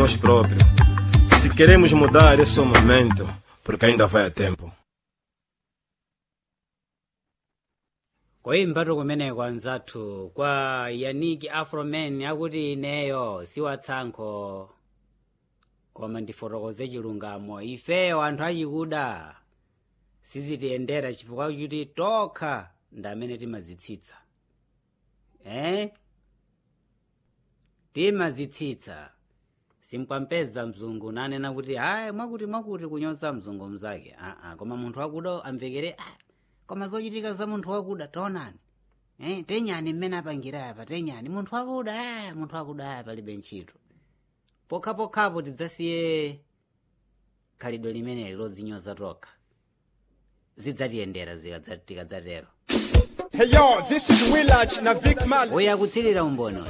nós próprios. Se queremos mudar, esse é o momento, porque ainda vai a tempo. koyimbatu kumeneko anzathu kwa yaniki afroman akuti ineyo siwatsankho koma ndifotokoze chilungamo ifeyo anthu achikuda sizitiyendera chifukwa kuti tokha ndi amene timazitsitsa eh? timazitsitsa simkwampeza mzungu nanena kuti hayi mwakuti mwakuti kunyoza mzungu mzake aa koma munthu wakuda amvekere ah, koma zochitika za munthu wakuda taonani eh, tenyani mmene apangira apa tenyani munthu wakuda ah, munthu wakuda aya palibe ntchito pokhapokhapo tidzasiye khalidwe limeneli lodzinyoza tokha zidzatiyendera zikadza- tikadzatero Hey yo, this is Willard na Vic Mal. uya kutsirira umboni